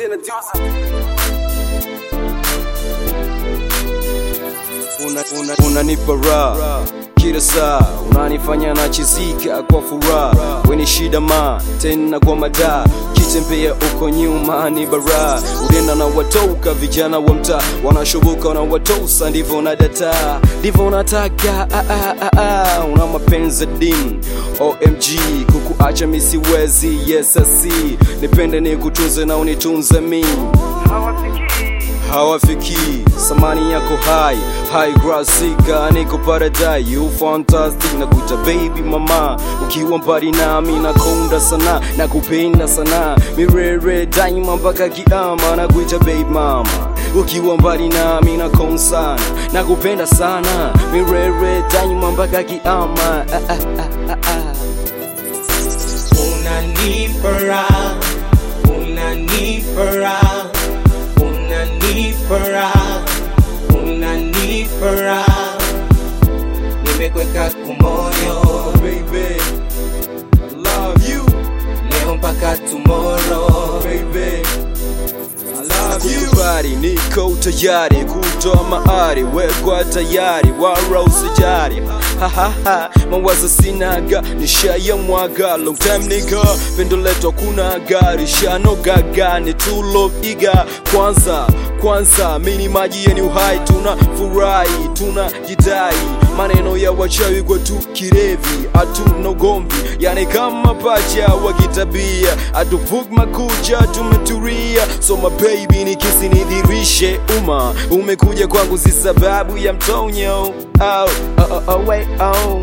tena Diosa. unanipa una, unanipa raha kila saa unanifanya nachizika kwa furaha weni shida ma tena kwa madaa kitembea uko nyuma ni bara udenda na watoka vijana wa mtaa wanashubuka na watosa ndivyo na data ndivyo nataka ah, ah, ah, ah. una mapenzi dim omg kukuacha misiwezi yesasi nipende ni kutunze na unitunze mi hawafiki samani yako hai high grasika niko paradise you fantastic na kuita baby mama ukiwa mbali nami nakonda sana na kupenda sana mirere daima mpaka kiama na kuita baby mama ukiwa mbali nami nakon sana na kupenda sana mirere daima mpaka kiama ah, ah, ah, ah, ah. Unanipa raha, unanipa raha, unanipa raha, unanipa raha. Nimekweka kumoyo baby I love you leo mpaka tomorrow. baby Kubali niko tayari kutoa maari wekwa tayari wara usijari hahaha mawazo sinaga nishaya mwaga long time nigga pendo leto kuna gari shanogaga ni tulo iga kwanza kwanza mini maji yeni uhai tuna furahi tuna jidai maneno ya wachawi kwa tu kirevi hatuna ugomvi yani kama pacha wa kitabia atuvuk makucha tumeturia so my baby ni kisi nidhirishe umma umekuja kwangu si sababu ya mtonyo oh, oh, oh, oh, wait, oh.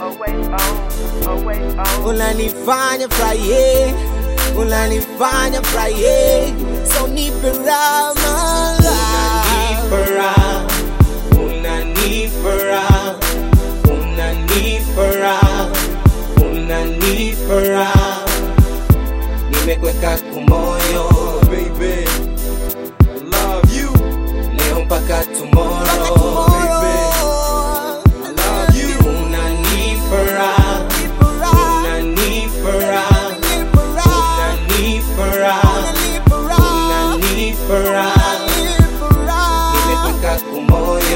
Unanifanya furahi, unanifanya furahi, so nipe raha Unanipa raha, unanipa raha, unanipa raha, unanipa raha. Nimekweka kumoyo baby I love you leo mpaka tomorrow. I love you Unanipa raha, unanipa raha, unanipa raha, unanipa raha. Nimekweka kumoyo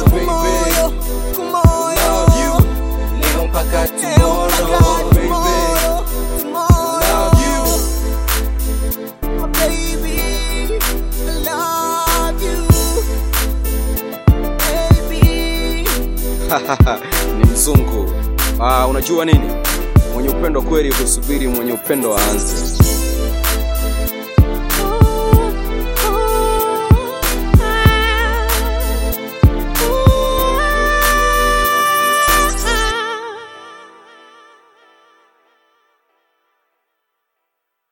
love you leo mpaka tomorrow. love you ni mzungu ah, unajua nini mwenye upendo kweli husubiri mwenye upendo aanze